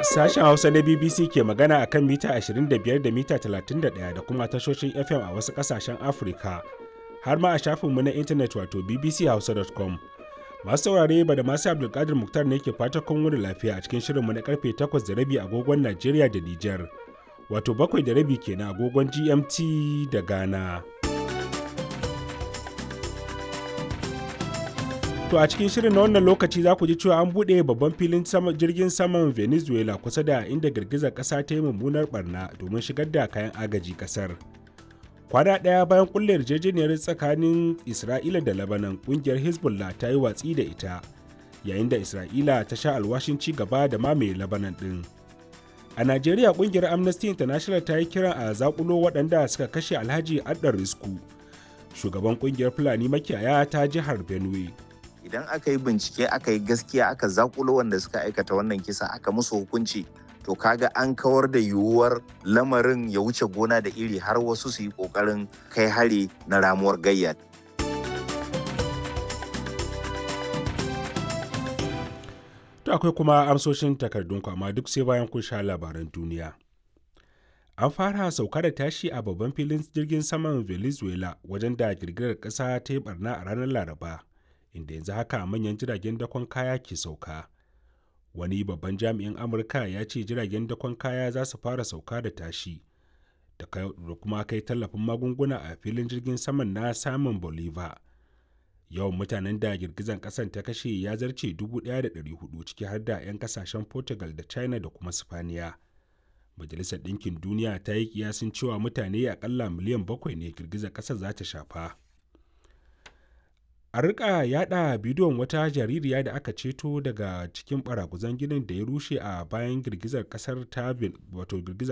Sashen Hausa na BBC ke magana a kan mita 25 da mita 31 da kuma tashoshin FM a wasu ƙasashen Afirka, har ma a shafinmu na intanet wato bbchausa.com. Masu saurare ba da masu Abdulkadir Muktar ne ke fata kun wuri lafiya a cikin shirinmu na karfe 8 da rabi agogon Najeriya da Nijar, wato bakwai da rabi kenan agogon GMT da Ghana. To a cikin shirin na wannan lokaci za ku ji cewa an buɗe babban filin jirgin saman Venezuela kusa da inda girgizar ƙasa ta yi mummunar barna domin shigar da kayan agaji ƙasar. Kwana ɗaya bayan kulle yarjejeniyar tsakanin Isra'ila da Lebanon ƙungiyar Hezbollah ta yi watsi da ita, yayin da Isra'ila ta sha alwashin ci gaba da mamaye Lebanon ɗin. A Najeriya ƙungiyar Amnesty International ta yi kiran a zakulo waɗanda suka kashe Alhaji Addar Risku, shugaban ƙungiyar Fulani makiyaya ta jihar Benue. idan aka yi bincike aka yi gaskiya aka zakulo wanda suka aikata wannan kisa aka musu hukunci to kaga an kawar da yiwuwar lamarin ya wuce gona da iri har wasu su yi kokarin kai hari na ramuwar gayya To akwai kuma amsoshin takardun amma duk sai bayan kun sha labaran duniya. An fara sauka da tashi a babban filin jirgin saman Venezuela wajen da girgirar ƙasa ta yi barna a ranar Laraba. inda yanzu haka manyan jiragen dakon kaya ke sauka wani babban jami'in amurka ya ce jiragen dakon kaya za su fara sauka da tashi da kuma kai tallafin magunguna a filin jirgin saman na samun bolivar yawan mutanen da girgizan kasan ta kashe ya zarce 1,400 ciki har da 'yan kasashen portugal da china da kuma spaniya majalisar ɗinkin duniya ta yi kiyasin cewa mutane akalla miliyan bakwai ne girgizar ƙasar za ta shafa a rika yada bidiyon wata jaririya da aka ceto daga cikin baraguzan ginin da ya rushe a bayan girgizar kasar ta wato girgizar